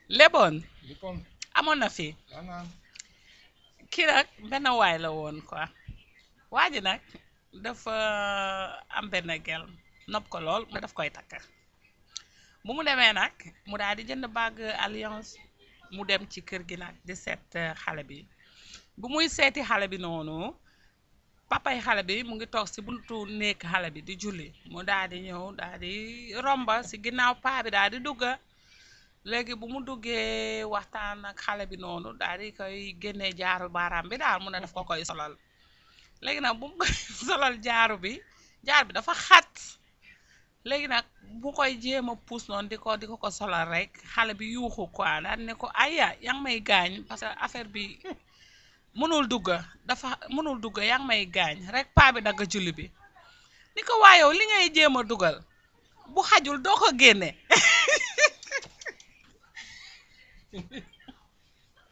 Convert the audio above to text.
leboon lippoon amoon na fi daanaan kii nag benn waay la woon quoi waa ji nag dafa am benn gel nopp ko lool ba daf koy takk bu mu demee nag mu daal di jënd bague alliance mu dem ci kër gi nag di seet eh, xale bi bu muy seeti xale bi noonu papay xale bi mu ngi toog si buntu néeg xale bi di julli mu daal di ñëw daal di romba si ginnaaw paa bi daal di dugga léegi bu mu duggee waxtaan ak xale bi noonu daal di koy génnee jaaru baaraam bi daal mu ne daf ko koy solal léegi nag bu mu koy solal jaaru bi jaar bi dafa xat léegi nag bu koy jéem a puus noonu di ko di ko ko solal rek xale bi yuuxu quoi daal ne ko aya yaa ngi may gaañ parce que affaire bi mënul dugga dafa mënul dugga yaa ngi may gaañ rek paa bi dagg julli bi ni ko waayow li ngay jéem a dugal bu xajul doo ko génne